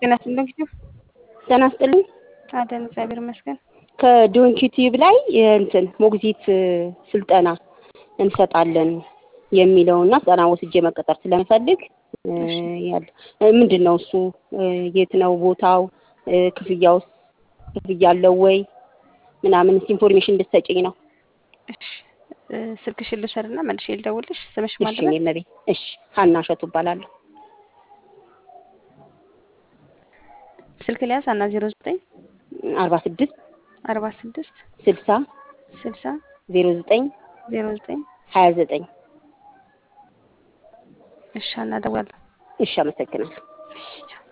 ጤና ይስጥልኝ። ጤና ይስጥልኝ። አደን እግዚአብሔር ይመስገን። ከዶንኪ ቲዩብ ላይ እንትን ሞግዚት ስልጠና እንሰጣለን የሚለውና ስልጠና ወስጄ መቀጠር ስለምፈልግ ያለ ምንድን ነው እሱ? የት ነው ቦታው? ክፍያውስ ክፍያ አለው ወይ ምናምን ኢንፎርሜሽን እንድትሰጪኝ ነው። እሺ ስልክሽን ልውሰድና መልሼ ልደውልሽ። ስምሽ እሺ ማለት እኔ መቤት እሺ ሀና እሸቱ እባላለሁ። ስልክ ሊያዝ አና ዜሮ ዘጠኝ አርባ ስድስት አርባ ስድስት ስልሳ ስልሳ ዜሮ ዘጠኝ ዜሮ ዘጠኝ ሀያ ዘጠኝ እሺ አና እደውላለሁ። እሺ አመሰግናለሁ። እሺ ቻው።